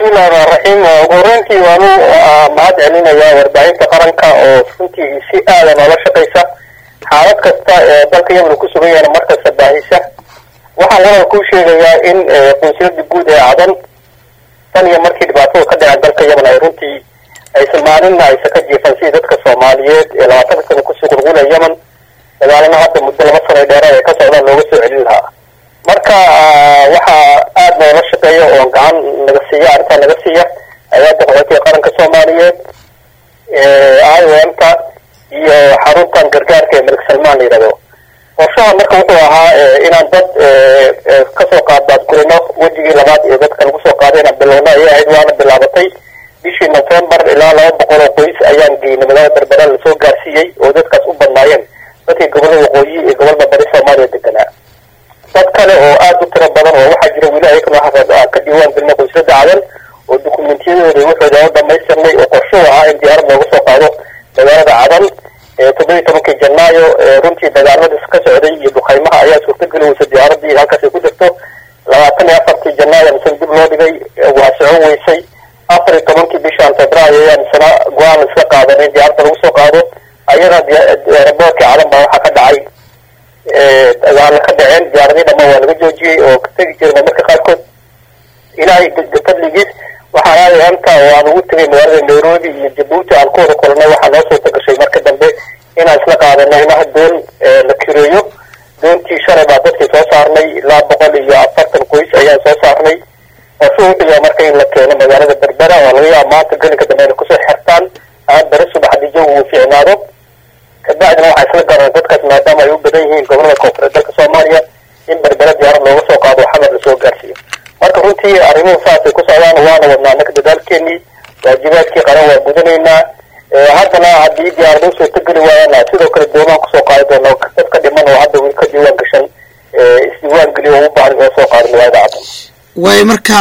bismillahi raxmaan raxiim ugu horeyntii waanu mahad celinayaa warbaahinta qaranka oo runtii si aada noola shaqaysa xaalad kasta ee dalka yemen ku sugan yahana markasta baahisa waxaan walal kuu sheegayaa in qunsulada guud ee cadan tan iyo markii dhibaatada ka dhaceen dalka yemen ay runtii aysan maalinna aysan ka jiifan sidii dadka soomaaliyeed ee labaatanka sana kusii qulqula yemen dagaalana hadda muddo laba sano dheeraad ay ka socdaan looga soo celin lahaa marka waxaa aada noola shaqeeya oo gacan naga siiya arrintaa naga siiya hay-adda qaxootiga qaranka soomaaliyeed iomka iyo xaruntan gargaarka ee malik salmaan la yidhahdo qorshaha marka wuxuu ahaa inaan dad kasoo qaadbaadgurino wejigii labaad ee dadka lagu soo qaaday inaan bilowno ayay ahayd waana bilaabatay bishii novembar ilaa laba boqol oo qoys ayaan geynay magaalada berbera lasoo gaarsiiyey oo dadkaas u badnaayeen dadkii gobolada waqooyi ee gobolada bari soomaaliya deganaa dad kale oo aada u tiro badan oo waxaa jira weli ayakana aan ka diiwaan gelina qoyslada cadan oo dokumentiyadooda waxooda u dhamaystirnay oo qorshuhu ahaa in diyaarad looga soo qaado magaalada cadan toddobiyi tobankii janaayo runtii dagaaladaas ka socday iyo duqaymaha ayaa suurtageli weysa diyaaradii halkaas ay ku jirto labaatan iyo afartii janaayo misan dib loo dhigay waa socon weysay afar iyo tobankii bishaan febraayo ayaan isna go-aan iska qaadanay diyaaradda lagu soo qaado ayada raboorkii cadan baa waxaa ka dhacay dagaalo ka dhaceen diyaaradii dhamaan waa laga joojiyey oo ka tegi jirna marka qaarkood ilaahay fadligiis waxaan aaday anta oo aan ugu tegay magaalada nairobi iyo jabuuti aan ku wada kulanay waxaa noo suurta gashay marka dambe inaan isla qaadanay inaha doon la kireeyo doontii shalay baa dadkii soo saarnay ilaa boqol iyo afartan qoys ayaan soo saarnay qorshu wuxuu yahay marka in la keeno magaalada berbera oo laga yaaba maanta gelinka dambe inay kusoo xirtaan aan beri subaxdii jawi uu fiicnaado kabacdina waxaa isla garan dadkaas maadaama ay u badan yihiin gobolada koonfureed dalka soomaaliya in berbera diyaarad looga soo qaado xamar lasoo gaarsiiyo marka runtii arrimuhu saasay ku socdaan waana wadnaa anaka dadaalkeenii waajibaadkii qaran waa gudanaynaa haddana haddii diyaarado suurtageli waayana sidoo kale doomaan kusoo qaadi doono dadka dhiman oo hadda weli ka diiwaan gashan isdiiwaan geliyo oo u baahan inoo soo qaado magaalada cadan way marka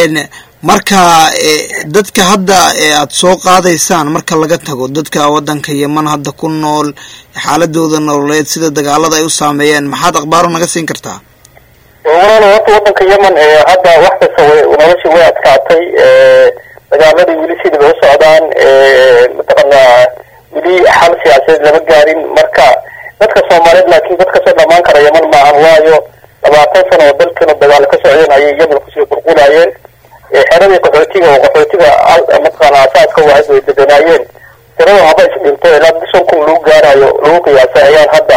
marka dadka hadda aada soo qaadaysaan marka laga tago dadka waddanka yeman hadda ku nool xaaladooda nololeed sida dagaalada ay u saameeyeen maxaad akhbaaro naga siin kartaa walaal horta waddanka yemen hadda wax kasta way noloshii way adkaatay dagaaladii weli sidii bay u socdaan mataqaanaa weli xal siyaasadeed lama gaarin marka dadka soomaaliyeed laakiin dad kasoo dhamaan kara yeman maahan waayo labaatan sano oo dalkeenu dagaalo ka socdeen ayay yemen kusii qulqulayeen xeradii qaxootiga oo qaxootiga mataqaana asaaska wahayd way deganaayeen tirada haba isdhinto ilaa shan kun lagu gaarayo lagu qiyaasay ayaan hadda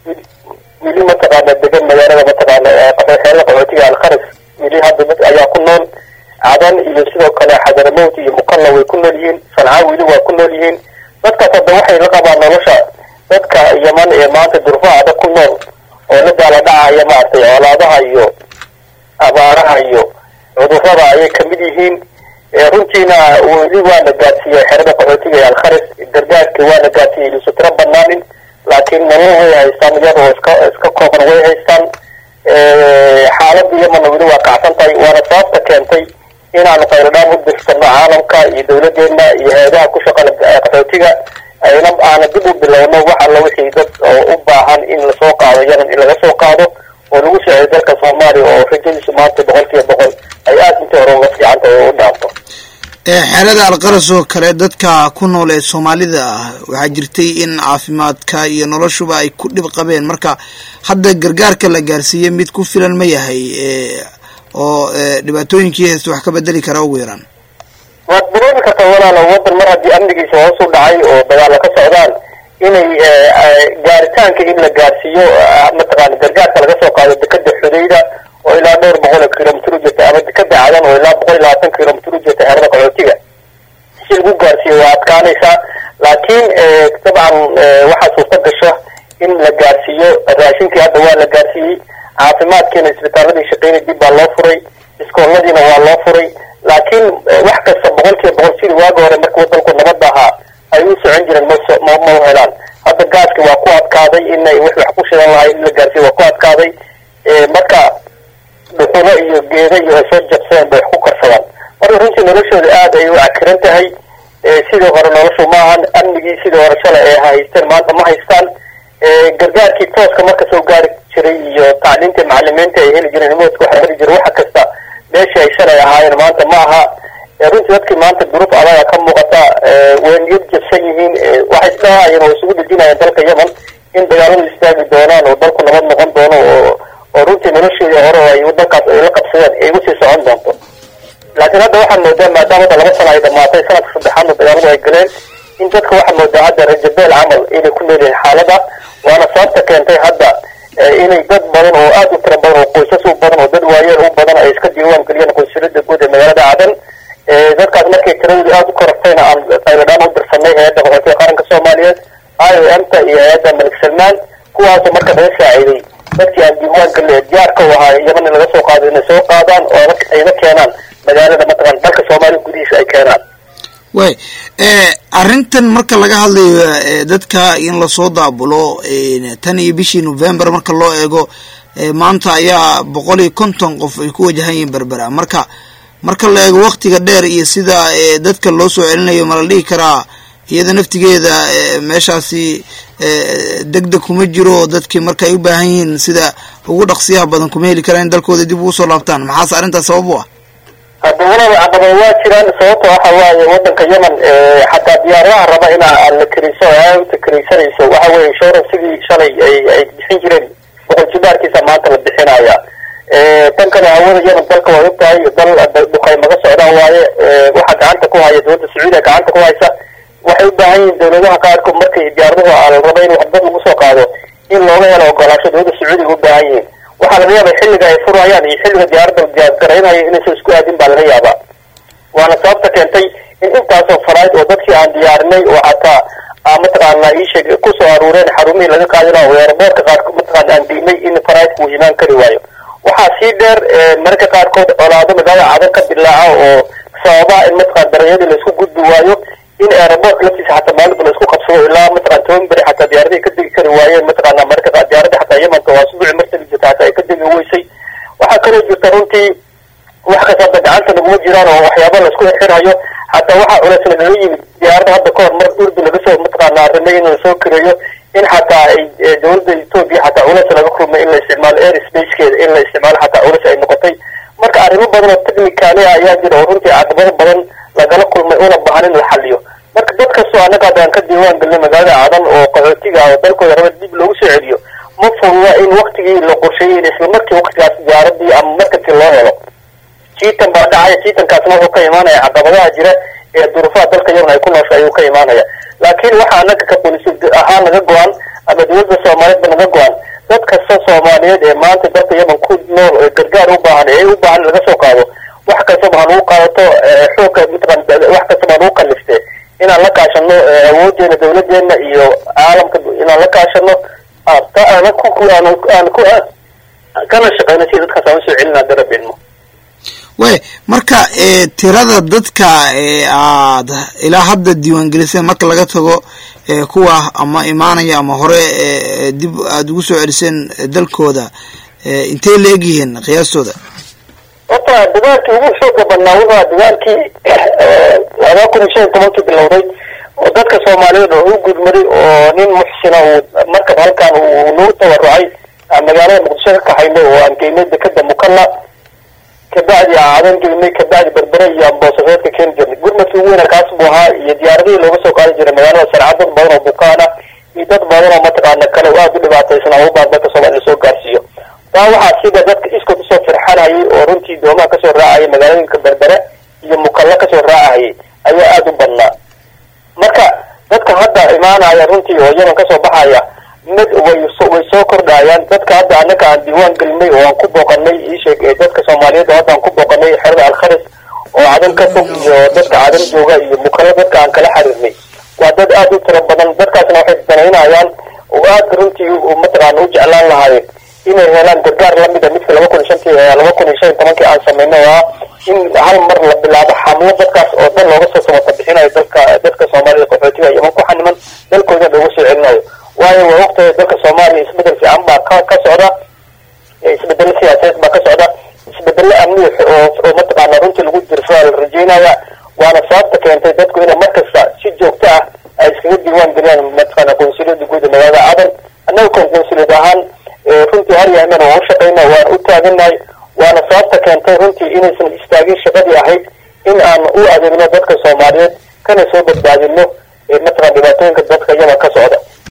weli mataqaana degan magaalada mataqaana xeerada qaxootiga alkharis weli hadda dad ayaa ku nool cadan iyo sidoo kale xadaramowt iyo mukalla way ku nool yihiin sancaa weli waa ku nool yihiin dadkaas hadda waxay la qabaan nolosha dadka yeman ee maanta durfaha adag ku nool oo la daala dhacaya maaragtay colaadaha iyo abaaraha iyo cudurada ayay kamid yihiin runtiina weli waa la gaadsiiyey xerada qaxootiga ee alkharis gargaarkii waa la gaadsiiyey iluusa tiro banaanin laakiin nolol way haystaan iyadoo iska iska kooban way haystaan xaaladda yemanna weli waa kacsan tahay waana sababta keentay inaanu khayradhaan u dirsano caalamka iyo dawladeena iyo hay-adaha ku shaqala qaxootiga ayna aana dib u bilowno wax alla wixii dad oo u baahan in lasoo qaado yemen in laga soo qaado oo lagu socday dalka soomaaliya oo rajadiisu maanta boqol kiiba boqol ay aada intii hore uga fiican tahay oo u dhaafto xeerada alqaras oo kale dadka ku nool ee soomaalida ah waxaa jirtay in caafimaadka iyo noloshuba ay ku dhib qabeen marka hadda gargaarka la gaarsiiyey mid ku filan ma yahay oo dhibaatooyinkii haysta wax ka bedeli kara ugu yaraan waad dareemi kartaa walaalo waddan mar haddii amnigiisa hoos u dhacay oo dagaalo ka socdaan inay gaaritaanka in la gaarsiiyo mataqaana gargaarka laga soo qaado dekada xudayda oo ilaa dhowr boqol oo kilomitr u jirta ama dekada cadan oo ilaa boqol iyo labaatan kilomitr u jirta xerada qaxootiga si lagu gaarsiiyo waa adkaanaysaa laakiin dabcan waxaa suurta gasha in la gaarsiiyo raashinkii hadda waa la gaarsiiyey caafimaadkiina isbitaaladii shaqeynay dib baa loo furay iskooladiina waa loo furay laakiin wax kasta boqol kiiba boqol sidii waagi hore marka wadanku nabadda ahaa ay u socon jireen ma ma helaan hadda gaaski waa ku adkaaday inay wax wax ku shidan lahay in la gaarsiiyo waa ku adkaaday marka dhuxulo iyo geeda iyo ay soo jabsadeen bay wax ku karsadaan marka runtii noloshooda aada ay u cakiran tahay sidii hore noloshu maahan amnigii sidii hore shalay ay haysteen maanta ma haystaan gargaarkii tooska marka soo gaari jiray iyo tacliintii macalimiinta ay heli jireen moodka waxa heli jiray waxa kasta meeshii ay shalay ahaayeen maanta ma aha runtii dadkii maanta duruuf adaga ka muuqata way niyad jabsan yihiin waxay isdhahaayeen oo isugu dejinayeen dalka yemen in dagaaladu istaagi doonaan oo dalku nabad noqon doono oo oo runtii nolosheedii hore oo ay dalkaas ay la qabsadeen ay usii socon doonto laakiin hadda waxaa moodaa maadaama hadda laba sano ay dhamaatay sanadka saddexaadna dagaaladu ay galeen in dadka waxaa moodaa hadda rajabeel camal inay ku leeyihiin xaalada waana sababta keentay hadda inay dad badan oo aada u tira badan oo qoysas u badan oo dad waayeel u badan ay iska diiwaan geliyeen qunsulada guud ee magaalada cadan dadkaas markay tiradooda aada u korortayna aan qayladhaan u dirsanay hay-adda qaxootiga qaranka soomaaliyeed i o m ta iyo hay-adda malik salmaan kuwaasoo marka naga saaciiday dadkii aan diiwaan gelin ee diyaarka u ahaa yeman in laga soo qaado inay soo qaadaan oo ayna keenaan magaalada mataqan dalka soomaaliya gudihiisa ay keenaan way arrintan marka laga hadlayo dadka in lasoo daabulo tan iyo bishii november marka loo eego maanta ayaa boqol iyo konton qof ay ku wajahan yihiin berbera marka marka la eego waktiga dheer iyo sida dadka loo soo celinayo ma la dhihi karaa iyada naftigeeda meeshaasi deg deg kuma jiro dadkii marka ay u baahan yihiin sida ugu dhaqsiyaha badan kuma heli karaan in dalkooda dib ugu soo laabtaan maxaase arrintaas sabab u ah hadda walaba caqaba waa jiraan sababta waxa waaye wadanka yemen xataa diyaaradaha raba in aan la keriso ta keraysanayso waxa weye insurance sidii shalay ay ay bixin jireen boqol jibaarkiisa maanta la bixinaya tan kale hawada yemen dalka way og tahay dal duqaymaga socdaan waaye waxa gacanta ku haya dowladda sacuudiya gacanta ku haysa waxay u baahan yihiin dowladaha qaarkood markay diyaaraduhu la raba in waxdad lagu soo qaado in looga helo ogolaasho dowladda sacuudiga u baahan yihiin waxaa laga yaabaa xilliga ay furayaan iyo xilliga diyaaradda diyaargaraynaya inaysan isku aadin baa laga yaabaa waana sababta keentay in intaasoo farayd oo dadkii aan diyaarinay oo xataa mataqaana iisheeg kusoo aruureen xarumihii laga qaadina oo eeraboorka qaarkood mataqaana aan diinay in faraydku uu imaan kari waayo waxaa sii dheer mararka qaarkood colaado magaalada cadan ka dilaaca oo sababa in mataqana daranyadii laisku gudbi waayo in eeraboorka laftiisa xataa maalinta laisku qabsado ilaa mataqana toban beri xataa diyaaradihii ka degi kari waayeen mataqana mararka diyaaradda xataa yemanka waa subuci martali jirta xataa ay ka degi weysay waxaa kaloo jirta runtii wax kasta hadda gacanta naguma jiraan oo waxyaaba laisku xirxirhayo xataa waxaa culeys lagaga yimid diyaaradda hadda kahor mar urdu laga soo mataqaana arrimay in lasoo kireeyo in xataa ay dowladda etoobiya xataa culeys laga kulmay in la isticmaalo air spacekeeda in la isticmaalo xataa culeys ay noqotay marka arrimo badan oo technicaali ah ayaa jira oo runtii caqabado badan lagala kulmay una baahan in la xaliyo marka dad kastoo annaga haddaan ka diiwaan gelinay magaalada cadan oo qaxootiga ah oo dalkooda raba dib loogu soo celiyo ma fududa in waktigii la qorsheeyey in isla markii waktigaas diyaaradii ama markabkii loo helo jiitan baa dhacaya jiitankaasna wuxuu ka imaanaya caqabadaha jira ee duruufaha dalka yemen ay ku noosha ayuu ka imaanaya laakiin waxaa annaga ka bolis ahaan naga go-an ama dowladda soomaaliyeedba naga go-an dad kasta soomaaliyeed ee maanta dalka yemen ku nool ee gargaar u baahan ee u baahan laga soo qaado wax kastaba hanugu qaadato xoogka mataqan wax kastaba hanugu kaliftee inaan la kaashano awoodeena dowladeena iyo caalamka inaan la kaashano aana ku aan ku kana shaqeyno si dadkaas aan usoo celina darabeenmo way marka tirada dadka aad ilaa hadda diiwaangeliseen marka laga tago kuwa ama imaanaya ama hore dib aada ugu soo celiseen dalkooda intay la egyihiin qiyaastooda horta dagaalkii ugu xooga badnaa wuxua dagaalkii laba kun iyo shan iyo tobankii bilowday oo dadka soomaaliyeed oo u gudmaday oo nin muxsina uu markab halkan uu nagu tabarucay magaalada muqdisho ka kaxaynay oo aan geynay dekeda mukalla kabacdi cadan geynay kabacdi berbere iyo amboosareedka keeni jirnay gurmadkii ugu weyna kaas buu ahaa iyo diyaaradihii looga soo qaadi jiray magaalada sarcad dad badan oo bukaana iyo dad badan oo mataqaana kale oo aada u dhibaataysan ama ubaan dalka soomaliya lasoo gaarsiiyo taa waxaa sida dadka iskood usoo firxanayay oo runtii doomaha kasoo raacayay magaalooyinka berbere iyo mukalla kasoo raacahayay ayaa aada u badnaa marka dadka hadda imaanaya runtii oo yemen kasoo baxaya mid way way soo kordhayaan dadka hadda annaga aan diiwaan gelinay oo aan ku booqanay iisheeg ee dadka soomaaliyeed oo hadda aan ku booqanay xerada alkharis oo cadan ka fog iyo dadka cadan jooga iyo mukalla dadka aan kala xiriirnay waa dad aada u tiro badan dadkaasna waxay danaynayaan oo aada runtii mataqaana u jeclaan lahaayeen inay helaan gargaar lamida midka laba kun iyo shantii laba kun iyo shan iyo tobankii aan samayno oo ah in hal mar la bilaabo xamlo dadkaas oo dhan looga soo samata bixinayo dalka dadka soomaalida qaxootiga yeman ku xaniman dalkooda looga soo celinayo waayo waa waqtiga dalka soomaaliya isbedel fiican baa ka ka socda isbedelo siyaasadeed baa ka socda isbedelo amni oo oo mataqaana runtii lagu dirsaa la rajeynaya waana sababta keentay dadku inay markasta si joogto ah ay iskaga diiwaan geliyaan mataqaana qonsuliyada guud ee magaalada cadan annaga kon qonsuliyad ahaan runtii har yahman waan u shaqayna waan u taaganahay waana sababta keentay runtii inaysan istaagin shaqadii ahayd in aan u adeegno dadka soomaaliyeed kana soo badbaadino mataqan dhibaatooyinka dadka